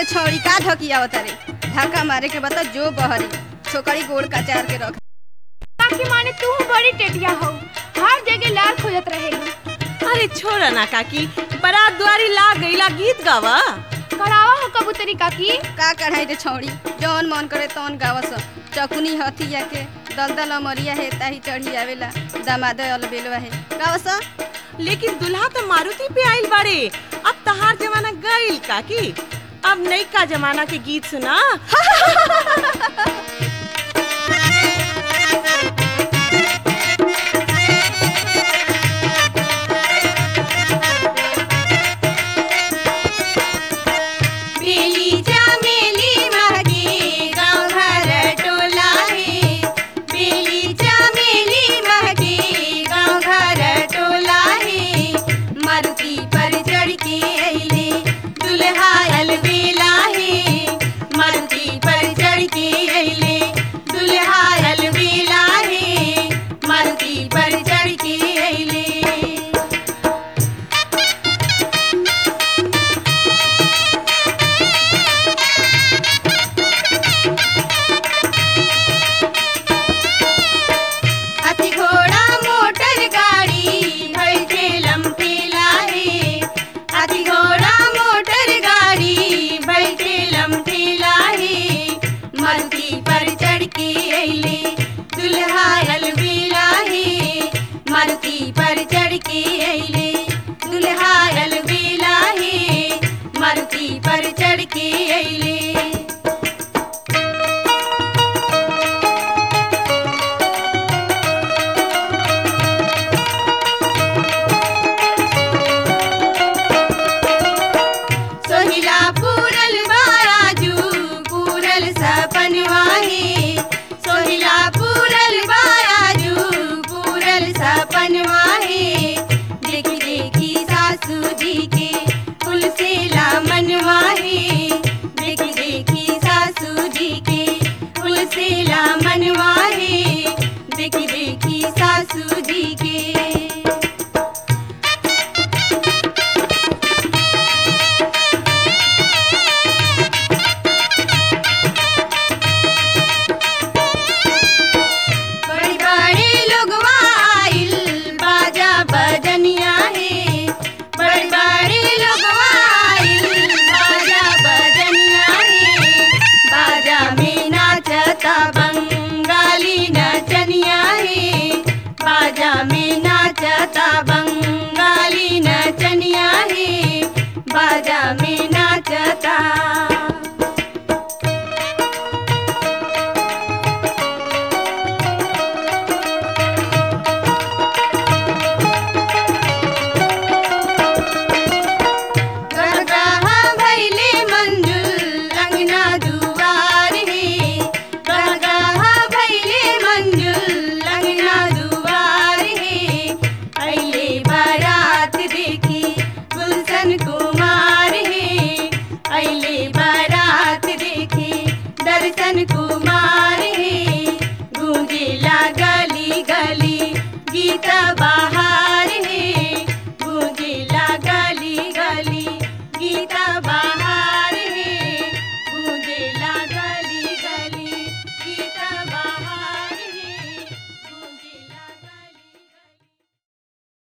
छौड़ी का ढकिया रे धक्का मारे के बता जो बहरी छोकरी गोड़ कचार के रख काकी माने तू बड़ी टेटिया हो हर जगह लाल खोजत रहेलू अरे छोड़ ना काकी बारात दुआरी ला गईला गीत गावा करावा हो कबूतरी काकी का कढ़ाई रे छौड़ी जौन मन करे तौन गावस चकुनी हथिया के दलदल अमरिया है ताही चढ़ी आवेला दामाद अलबेलवा है गावस लेकिन दुल्हा तो मारुति पे आइल बाड़े अब तहार जमाना गईल काकी अब नई का जमाना के गीत सुना